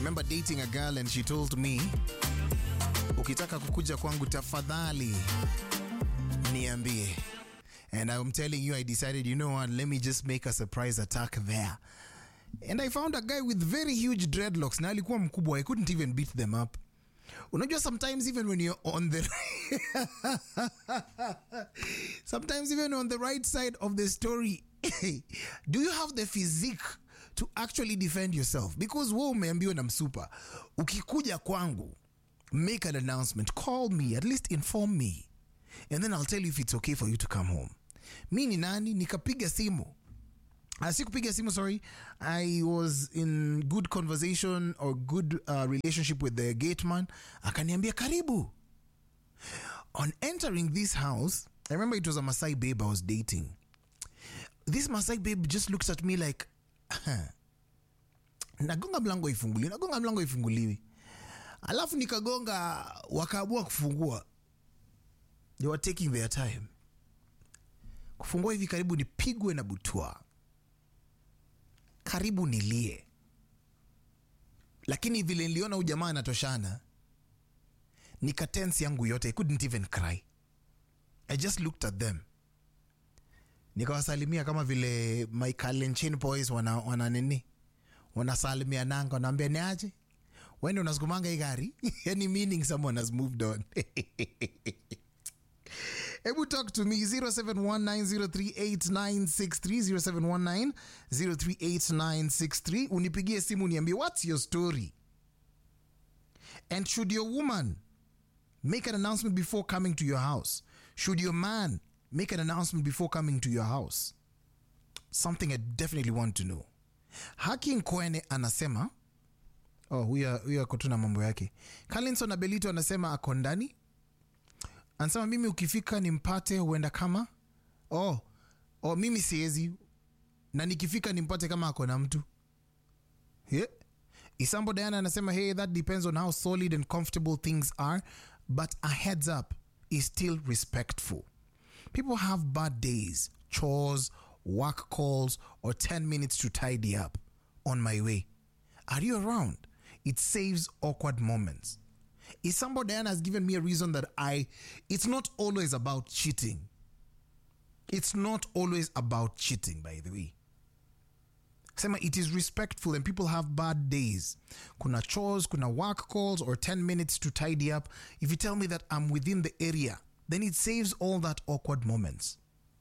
remember dating a girl and she told me ukitaka kukuja kwangu tafadhali niambie and i'm telling you i decided you know what let me just make a surprise attack there and i found a guy with very huge dreadlocks na alikuwa mkubwa i couldn't even beat them up unajua sometimes even when you're on the sometimes even on the right side of the story do you have the physique to actually defend yourself because wewe umeambiwa na msupa ukikuja kwangu make an announcement call me at least inform me and then i'll tell you if it's okay for you to come home mi ni nani nikapiga simu Uh, sikupiga simu sorry i was in good conversation or good uh, relationship with the gateman akaniambia karibu on entering this house i remember it was a masai babe i was dating this masai babe just looks at me like nagonga mlango ifunguliwi nagonga mlango ifunguliwi alafu nikagonga wakaamua kufungua they were taking their time kufungua hivi karibu nipigwe na butwa karibu nilie lakini vile niliona huyu jamaa anatoshana nikatensi yangu yote i couldn't even cry i just looked at them nikawasalimia kama vile my Kalenjin boys wana, wana nini wanasalimia nanga wanaambia ni aje wende unasukumanga hii gari yani meaning someone has moved on hebu talk to me 0719038963 0719038963 unipigie simu niambie what's your story and should your woman make an announcement before coming to your house should your man make an announcement before coming to your house something i definitely want to know haki nkwene anasema oh huyo huyo ako tu na mambo yake kalinson abelito anasema ako ndani anasema mimi ukifika nimpate huenda kama oh, oh mimi siwezi na nikifika nimpate kama ako na mtu yeah. isambo diana anasema hey that depends on how solid and comfortable things are but a heads up is still respectful people have bad days chores work calls or 10 minutes to tidy up on my way are you around it saves awkward moments Isambo Diana has given me a reason that I it's not always about cheating. It's not always about cheating, by the way. Sema it is respectful and people have bad days. Kuna chores, kuna work calls, or 10 minutes to tidy up. If you tell me that I'm within the area, then it saves all that awkward moments.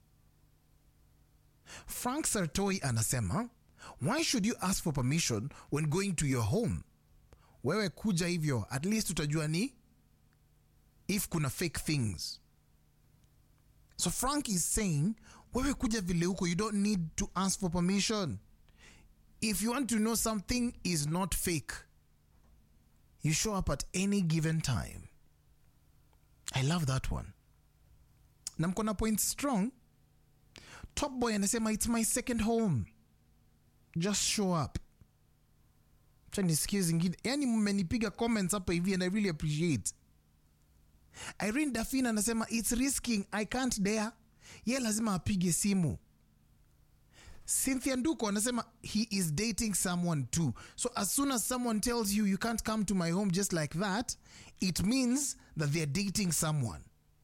Frank Sartoi anasema, why should you ask for permission when going to your home? wewe kuja hivyo at least utajua ni if kuna fake things so frank is saying wewe kuja vile huko you don't need to ask for permission if you want to know something is not fake you show up at any given time i love that one na mko na point strong top boy anasema it's my second home just show up Acha nisikie zingine yani mmenipiga comments hapa hivi and i really appreciate irene dafina anasema its risking i can't dare ye lazima apige simu cynthia nduko anasema he is dating someone too so as soon as someone tells you you can't come to my home just like that it means that they're dating someone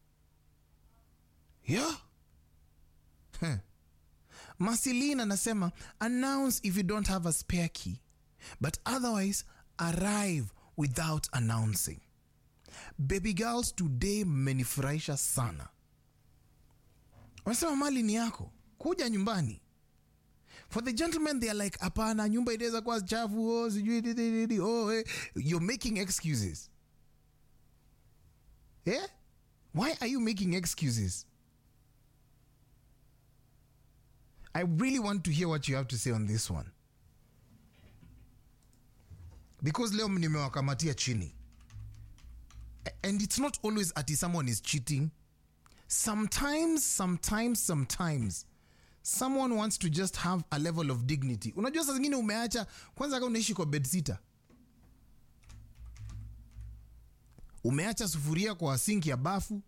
yeah huh. masilin anasema announce if you don't have a spare key but otherwise arrive without announcing baby girls today mmenifurahisha sana wanasema mali ni yako kuja nyumbani for the gentlemen they are like hapana nyumba inaweza kuwa chafu oh, sijui di- di- di- di, oh, eh. you're making excuses yeah? why are you making excuses i really want to hear what you have to say on this one because leo nimewakamatia chini A- and it's not always ati someone is cheating sometimes sometimes sometimes someone wants to just have a level of dignity unajua saa zingine umeacha kwanza kama unaishi kwa bedsita umeacha sufuria kwa sinki ya bafu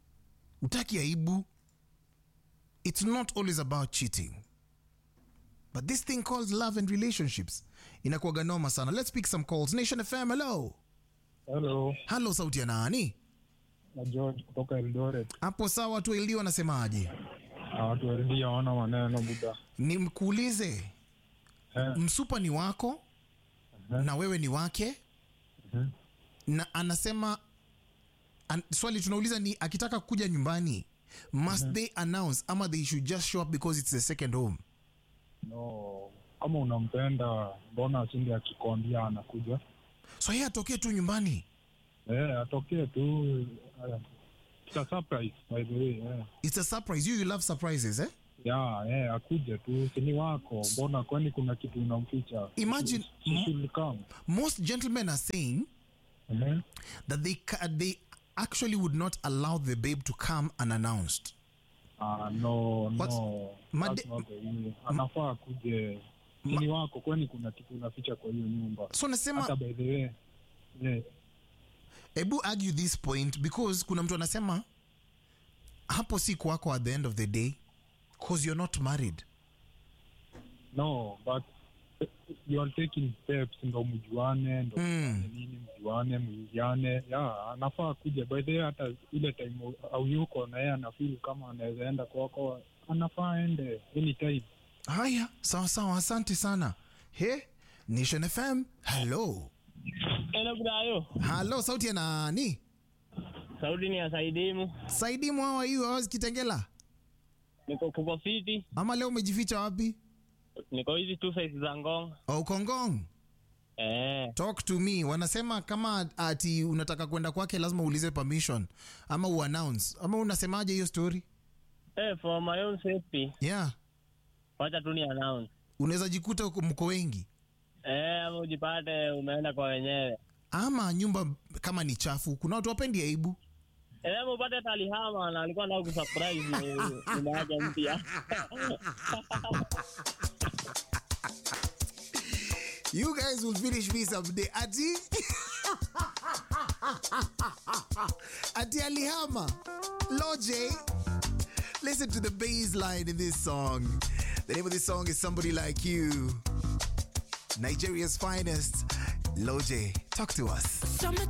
utaki aibu it's not always about cheating but this thing called love and relationships inakuwaga noma sana let's pick some calls nation fm hello Hello, halo sauti ya nani na George kutoka Eldoret. hapo sawa watu wailio wanasemaje Na watu waridi hawana maneno buda. nimkuulize Eh, msupa ni wako na wewe ni wake Mhm. na anasema an, swali tunauliza ni akitaka kuja nyumbani must they announce ama they should just show up because it's the second home no, kama unampenda mbona asinde akikwambia anakuja? so yeye atokee tu nyumbani Eh, atokee tu. eh, It's a surprise by the way. Eh. it's a surprise you, you love surprises eh? Ya, eh, akuje tu, si ni wako. Mbona kwani kuna kitu unamficha? Imagine- She mo- should come. most gentlemen are saying Mhm. that they ca- they actually would not allow the babe to come unannounced Ah, no, What's- no. Made- That's not the way. Anafaa akuje. Si ni wako, kwani kuna kitu unaficha kwa hiyo nyumba? so nasema Hata by the way. Yeah. hebu argue this point because kuna mtu anasema hapo si kwako at the end of the day because you're not married No, but eh, you are taking steps ndo mjuane ndo Mm. mfanye nini mjuane mwingiane ya anafaa kuja by the way hata ile time au yuko na yeye anafeel kama anaweza enda kwako anafaa ende anytime haya sawa sawa asante sana he nation fm hello Hello Brayo. halo sauti ya nani Sauti ni ya Saidimu. saidimu hawa hiyo awazi kitengela Niko kuko fiti. ama leo umejificha wapi Niko hizi two sides za Ngong. oh, kongong Eh, talk to me wanasema kama ati unataka kwenda kwake lazima uulize permission ama uannounce ama unasemaje hiyo story eh for my own safety. yeah Wacha tu ni announce. unaweza jikuta uko- mko wengi Eh, ama ujipate umeenda kwa wenyewe. ama nyumba kama ni chafu kuna watu wapendi aibu Eh, ama upate talihama na alikuwa anataka kusurprise ni- nimeacha mpya. you guys will finish me someday ati ati alihama loje listen to the bass line in this song the name of this song is somebody like you nigeria's finest loje talk to us Summertime